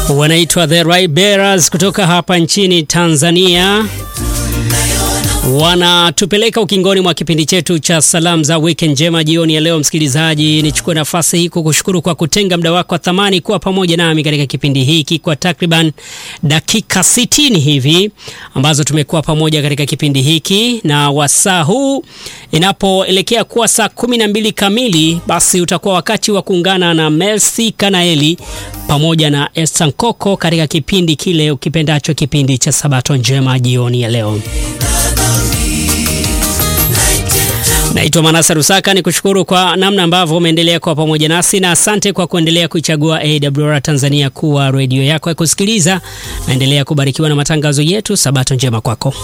wanaitwa The Right Bearers kutoka hapa nchini Tanzania wanatupeleka ukingoni mwa kipindi chetu cha salamu za weekend njema jioni ya leo. Msikilizaji, nichukue nafasi hii kukushukuru kwa kutenga muda wako wa thamani kuwa pamoja nami katika kipindi hiki kwa takriban dakika sitini hivi ambazo tumekuwa pamoja katika kipindi hiki, na wasaa huu inapoelekea kuwa saa kumi na mbili kamili, basi utakuwa wakati wa kuungana na Mercy Kanaeli pamoja na Esther Nkoko katika kipindi kile ukipendacho, kipindi cha Sabato njema jioni ya leo. Naitwa Manasa Rusaka, ni kushukuru kwa namna ambavyo umeendelea kuwa pamoja nasi na asante kwa kuendelea kuichagua AWR Tanzania kuwa redio yako ya kusikiliza. Naendelea kubarikiwa na matangazo yetu. Sabato njema kwako.